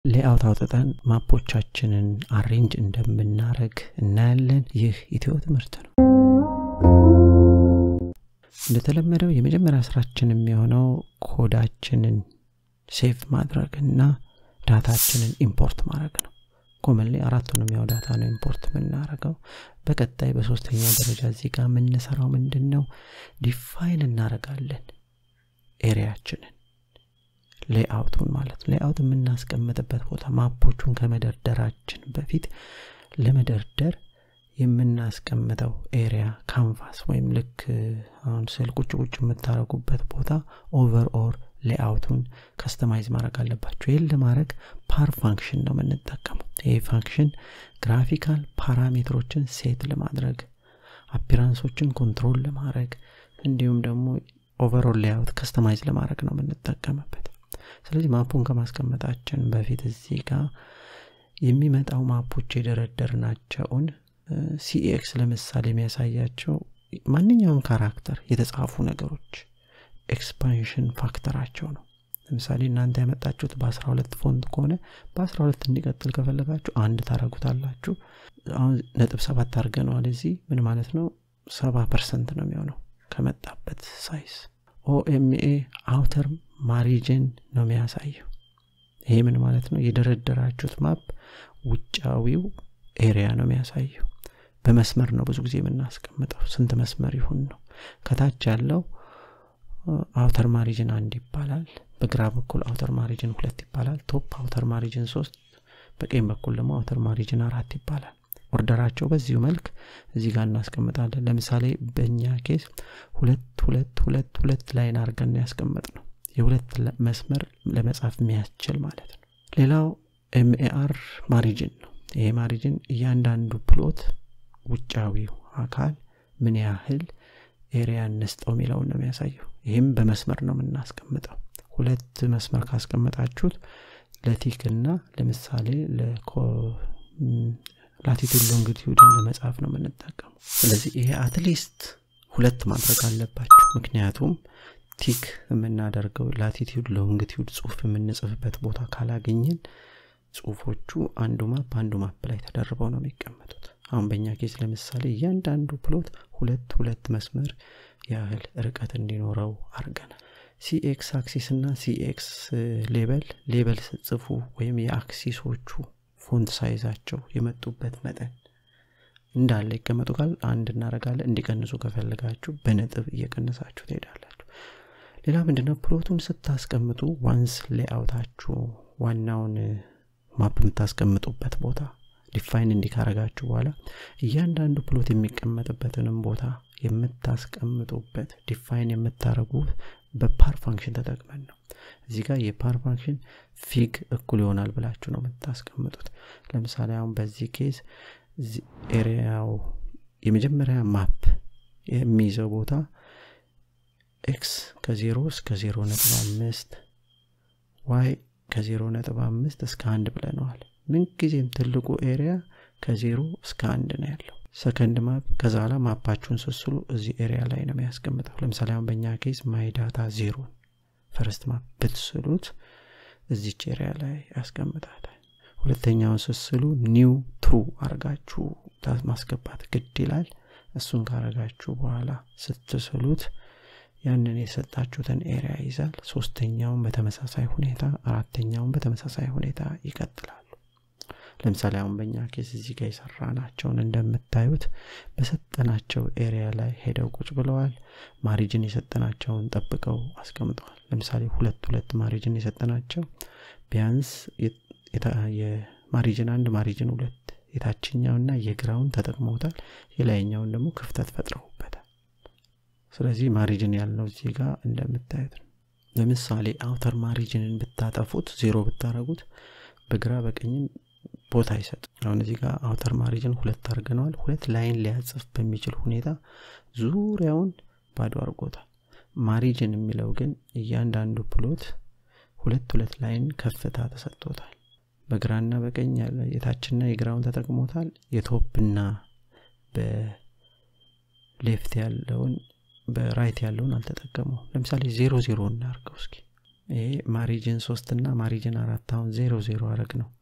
ሌአውት አውጥተን ማፖቻችንን አሬንጅ እንደምናረግ እናያለን። ይህ ኢትዮ ትምህርት ነው። እንደተለመደው የመጀመሪያ ስራችን የሚሆነው ኮዳችንን ሴቭ ማድረግ እና ዳታችንን ኢምፖርት ማድረግ ነው። ኮመንሊ አራቱንም ያው ዳታ ነው ኢምፖርት የምናደርገው። በቀጣይ በሶስተኛ ደረጃ እዚህ ጋር የምንሰራው ምንድን ነው? ዲፋይን እናደርጋለን ኤሪያችንን ሌአውቱን ማለት ሌአውት የምናስቀምጥበት ቦታ ማፖቹን ከመደርደራችን በፊት ለመደርደር የምናስቀምጠው ኤሪያ ካንቫስ ወይም ልክ አሁን ስል ቁጭ ቁጭ የምታደረጉበት ቦታ ኦቨር ኦር ሌአውቱን ከስተማይዝ ማድረግ አለባቸው። ይህን ለማድረግ ፓር ፋንክሽን ነው የምንጠቀመው። ይህ ፋንክሽን ግራፊካል ፓራሜትሮችን ሴት ለማድረግ አፒራንሶችን ኮንትሮል ለማድረግ እንዲሁም ደግሞ ኦቨርኦል ሌአውት ከስተማይዝ ለማድረግ ነው የምንጠቀምበት። ስለዚህ ማፑን ከማስቀመጣችን በፊት እዚህ ጋር የሚመጣው ማፖች የደረደርናቸውን ሲኤክስ ለምሳሌ የሚያሳያቸው ማንኛውም ካራክተር የተጻፉ ነገሮች ኤክስፓንሽን ፋክተራቸው ነው። ለምሳሌ እናንተ ያመጣችሁት በ12 ፎንት ከሆነ በ12 እንዲቀጥል ከፈለጋችሁ አንድ ታረጉታላችሁ። አሁን ነጥብ ሰባት አድርገነዋል። እዚህ ምን ማለት ነው? ሰባ ፐርሰንት ነው የሚሆነው ከመጣበት ሳይዝ። ኦኤምኤ አውተር ማሪጅን ነው የሚያሳየው። ይሄ ምን ማለት ነው? የደረደራችሁት ማፕ ውጫዊው ኤሪያ ነው የሚያሳየው። በመስመር ነው ብዙ ጊዜ የምናስቀምጠው። ስንት መስመር ይሁን ነው። ከታች ያለው አውተር ማሪጅን አንድ ይባላል። በግራ በኩል አውተር ማሪጅን ሁለት ይባላል። ቶፕ አውተር ማሪጅን ሶስት፣ በቀኝ በኩል ደግሞ አውተር ማሪጅን አራት ይባላል። ኦርደራቸው በዚሁ መልክ እዚህ ጋር እናስቀምጣለን። ለምሳሌ በእኛ ኬስ ሁለት ሁለት ሁለት ሁለት ላይን አድርገን ያስቀመጥ ነው። የሁለት መስመር ለመጻፍ የሚያስችል ማለት ነው። ሌላው ኤምኤአር ማሪጅን ነው። ይሄ ማሪጅን እያንዳንዱ ፕሎት ውጫዊው አካል ምን ያህል ኤሪያ እንስጠው የሚለውን ነው የሚያሳየው። ይህም በመስመር ነው የምናስቀምጠው። ሁለት መስመር ካስቀመጣችሁት ለቲክ እና ለምሳሌ ላቲቱድ ሎንግቲዩድን ለመጻፍ ነው የምንጠቀሙ። ስለዚህ ይሄ አትሊስት ሁለት ማድረግ አለባቸው። ምክንያቱም ቲክ የምናደርገው ላቲቱድ ሎንግቲዩድ ጽሁፍ የምንጽፍበት ቦታ ካላገኘን ጽሁፎቹ አንዱ ማፕ አንዱ ማፕ ላይ ተደርበው ነው የሚቀመጡት። አሁን በእኛ ኬስ ለምሳሌ እያንዳንዱ ፕሎት ሁለት ሁለት መስመር ያህል ርቀት እንዲኖረው አድርገናል። ሲኤክስ አክሲስ እና ሲኤክስ ሌበል ሌበል ስጽፉ ወይም የአክሲሶቹ ፎንት ሳይዛቸው የመጡበት መጠን እንዳለ ይቀመጡ ካል አንድ እናረጋለን። እንዲቀንሱ ከፈለጋችሁ በነጥብ እየቀነሳችሁ ትሄዳላችሁ። ሌላ ምንድነው ፕሎቱን ስታስቀምጡ ዋንስ ሌአውታችሁ ዋናውን ማፕ የምታስቀምጡበት ቦታ ዲፋይን እንዲካረጋችሁ በኋላ እያንዳንዱ ፕሎት የሚቀመጥበትንም ቦታ የምታስቀምጡበት ዲፋይን የምታደረጉት በፓር ፋንክሽን ተጠቅመን ነው። እዚህ ጋር የፓር ፋንክሽን ፊግ እኩል ይሆናል ብላችሁ ነው የምታስቀምጡት። ለምሳሌ አሁን በዚህ ኬዝ ኤሪያው የመጀመሪያ ማፕ የሚይዘው ቦታ ኤክስ ከዜሮ እስከ ዜሮ ነጥብ አምስት ዋይ ከዜሮ ነጥብ አምስት እስከ አንድ ብለነዋል። ምንጊዜም ትልቁ ኤሪያ ከዜሮ እስከ አንድ ነው ያለው። ሰከንድ ማፕ ከዛ ኋላ ማፓችሁን ስስሉ እዚህ ኤሪያ ላይ ነው የሚያስቀምጠው። ለምሳሌ አሁን በእኛ ኬዝ ማይ ዳታ ዜሮን ፈርስት ማፕ ብትስሉት እዚች ኤሪያ ላይ ያስቀምጣል። ሁለተኛውን ስስሉ ኒው ትሩ አርጋችሁ ማስገባት ግድ ይላል። እሱን ካረጋችሁ በኋላ ስትስሉት ያንን የሰጣችሁትን ኤሪያ ይዛል። ሶስተኛውን በተመሳሳይ ሁኔታ፣ አራተኛውን በተመሳሳይ ሁኔታ ይቀጥላሉ። ለምሳሌ አሁን በእኛ ኬስ እዚህ ጋር የሰራ ናቸውን እንደምታዩት በሰጠናቸው ኤሪያ ላይ ሄደው ቁጭ ብለዋል። ማሪጅን የሰጠናቸውን ጠብቀው አስቀምጠዋል። ለምሳሌ ሁለት ሁለት ማሪጅን የሰጠናቸው ቢያንስ የማሪጅን አንድ ማሪጅን ሁለት የታችኛውና የግራውን ተጠቅመውታል። የላይኛውን ደግሞ ክፍተት ፈጥረውበታል። ስለዚህ ማሪጅን ያልነው እዚህ ጋር እንደምታዩት ነው። ለምሳሌ አውተር ማሪጅንን ብታጠፉት ዜሮ ብታረጉት በግራ በቀኝም ቦታ አይሰጥ። አሁን እዚህ ጋር አውተር ማሪጅን ሁለት አድርገነዋል። ሁለት ላይን ሊያጽፍ በሚችል ሁኔታ ዙሪያውን ባዶ አድርጎታል። ማሪጅን የሚለው ግን እያንዳንዱ ፕሎት ሁለት ሁለት ላይን ከፍታ ተሰጥቶታል። በግራና በቀኝ ያለ የታችና የግራውን ተጠቅሞታል። የቶፕና በሌፍት ያለውን በራይት ያለውን አልተጠቀመው። ለምሳሌ ዜሮ ዜሮ እናርገው እስኪ ይሄ ማሪጅን ሶስት እና ማሪጅን አራት አሁን ዜሮ ዜሮ አረግ ነው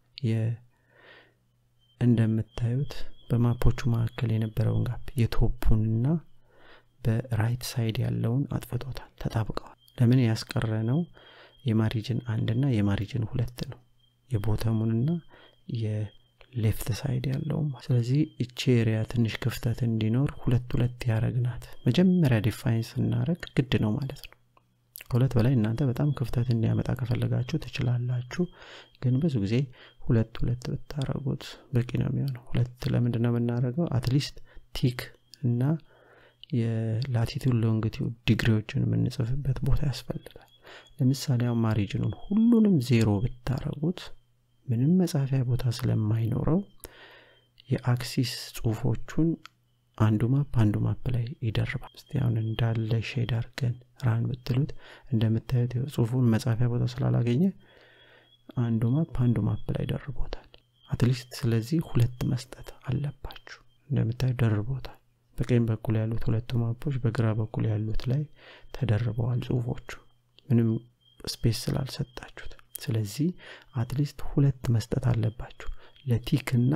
እንደምታዩት በማፖቹ መካከል የነበረውን ጋፕ የቶፑንና በራይት ሳይድ ያለውን አጥፍቶታል ተጣብቀዋል ለምን ያስቀረ ነው የማሪጅን አንድና የማሪጅን ሁለት ነው የቦተሙንና የሌፍት ሳይድ ያለው ስለዚህ እቺ ኤሪያ ትንሽ ክፍተት እንዲኖር ሁለት ሁለት ያረግናት መጀመሪያ ዲፋይን ስናረግ ግድ ነው ማለት ነው ከሁለት በላይ እናንተ በጣም ክፍተት እንዲያመጣ ከፈለጋችሁ ትችላላችሁ ግን ብዙ ጊዜ ሁለት ሁለት ብታረጉት በቂ ነው የሚሆነው ሁለት ለምንድን ነው የምናደረገው አትሊስት ቲክ እና የላቲቱድ ሎንግቲዩድ ዲግሪዎችን የምንጽፍበት ቦታ ያስፈልጋል ለምሳሌ አሁን ማሪጅኑን ሁሉንም ዜሮ ብታረጉት ምንም መጻፊያ ቦታ ስለማይኖረው የአክሲስ ጽሁፎቹን አንዱ ማፕ አንዱ ማፕ ላይ ይደርባል እስቲ አሁን እንዳለ ሼድ አርገን ራን ብትሉት እንደምታዩት ጽሁፉን መጻፊያ ቦታ ስላላገኘ አንዱ ማፕ አንዱ ማፕ ላይ ደርቦታል አትሊስት ስለዚህ ሁለት መስጠት አለባችሁ እንደምታዩ ደርቦታል በቀኝ በኩል ያሉት ሁለቱ ማፖች በግራ በኩል ያሉት ላይ ተደርበዋል ጽሁፎቹ ምንም ስፔስ ስላልሰጣችሁት ስለዚህ አትሊስት ሁለት መስጠት አለባችሁ ለቲክ እና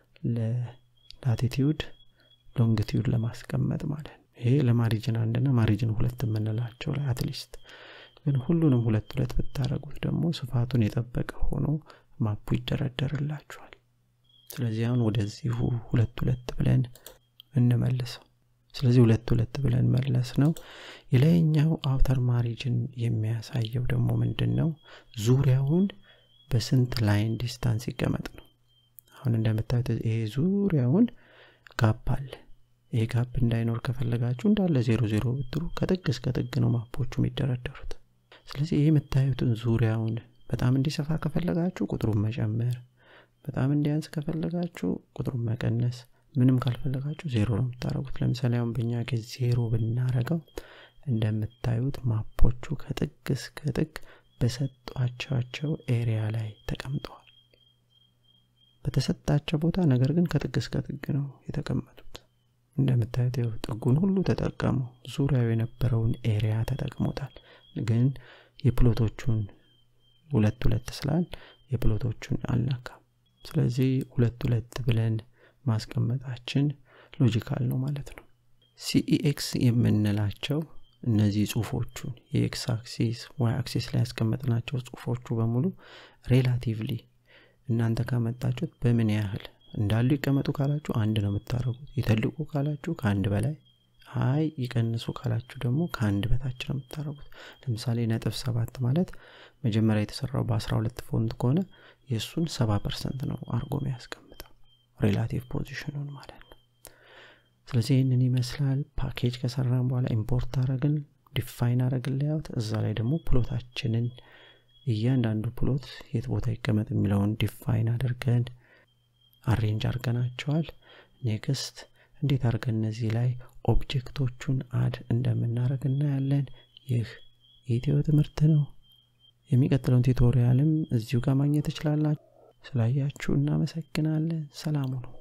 ለላቲቲዩድ ሎንግቲዩድ ለማስቀመጥ ማለት ነው ይሄ ለማሪጅን አንድና ማሪጅን ሁለት የምንላቸው ላይ አትሊስት ግን ሁሉንም ሁለት ሁለት ብታደረጉት ደግሞ ስፋቱን የጠበቀ ሆኖ ማፑ ይደረደርላችኋል ስለዚህ አሁን ወደዚሁ ሁለት ሁለት ብለን እንመልሰው ስለዚህ ሁለት ሁለት ብለን መለስ ነው የላይኛው አውተር ማሪጅን የሚያሳየው ደግሞ ምንድን ነው ዙሪያውን በስንት ላይን ዲስታንስ ይቀመጥ ነው አሁን እንደምታዩት ይሄ ዙሪያውን ጋፕ አለ ይሄ ጋፕ እንዳይኖር ከፈለጋችሁ እንዳለ ዜሮ ዜሮ ብትሉ ከጥግ እስከ ጥግ ነው ማፖቹ የሚደረደሩት ስለዚህ ይህ የምታዩትን ዙሪያውን በጣም እንዲሰፋ ከፈለጋችሁ ቁጥሩን መጨመር በጣም እንዲያንስ ከፈለጋችሁ ቁጥሩን መቀነስ ምንም ካልፈለጋችሁ ዜሮ ነው የምታደረጉት ለምሳሌ አሁን በእኛ ጊዜ ዜሮ ብናረገው እንደምታዩት ማፖቹ ከጥግ እስከ ጥግ በሰጧቸው ኤሪያ ላይ ተቀምጠዋል በተሰጣቸው ቦታ ነገር ግን ከጥግ እስከ ጥግ ነው የተቀመጡት እንደምታዩት ጥጉን ሁሉ ተጠቀሙ ዙሪያው የነበረውን ኤሪያ ተጠቅሞታል ግን የፕሎቶቹን ሁለት ሁለት ስላል የፕሎቶቹን አልነካም ስለዚህ ሁለት ሁለት ብለን ማስቀመጣችን ሎጂካል ነው ማለት ነው ሲኢኤክስ የምንላቸው እነዚህ ጽሁፎቹን የኤክስ አክሲስ ዋይ አክሲስ ላይ ያስቀመጥናቸው ጽሁፎቹ በሙሉ ሬላቲቭሊ እናንተ ካመጣችሁት በምን ያህል እንዳሉ ይቀመጡ ካላችሁ አንድ ነው የምታደረጉት ይተልቁ ካላችሁ ከአንድ በላይ አይ ይቀንሱ ካላችሁ ደግሞ ከአንድ በታች ነው የምታደረጉት ለምሳሌ ነጥብ ሰባት ማለት መጀመሪያ የተሰራው በ12 ፎንት ከሆነ የእሱን ሰባ ፐርሰንት ነው አርጎ ያስቀምጠው ሬላቲቭ ፖዚሽኑን ማለት ነው ስለዚህ ይህንን ይመስላል ፓኬጅ ከሰራን በኋላ ኢምፖርት አረግን ዲፋይን አረግን ላያውት እዛ ላይ ደግሞ ፕሎታችንን እያንዳንዱ ፕሎት የት ቦታ ይቀመጥ የሚለውን ዲፋይን አድርገን አሬንጅ አድርገናቸዋል ኔክስት እንዴት አድርገን እነዚህ ላይ ኦብጀክቶቹን አድ እንደምናደረግ እናያለን ይህ የኢትዮ ትምህርት ነው የሚቀጥለውን ቱቶሪያልም እዚሁ ጋር ማግኘት ትችላላችሁ ስላያችሁ እናመሰግናለን ሰላሙ ነው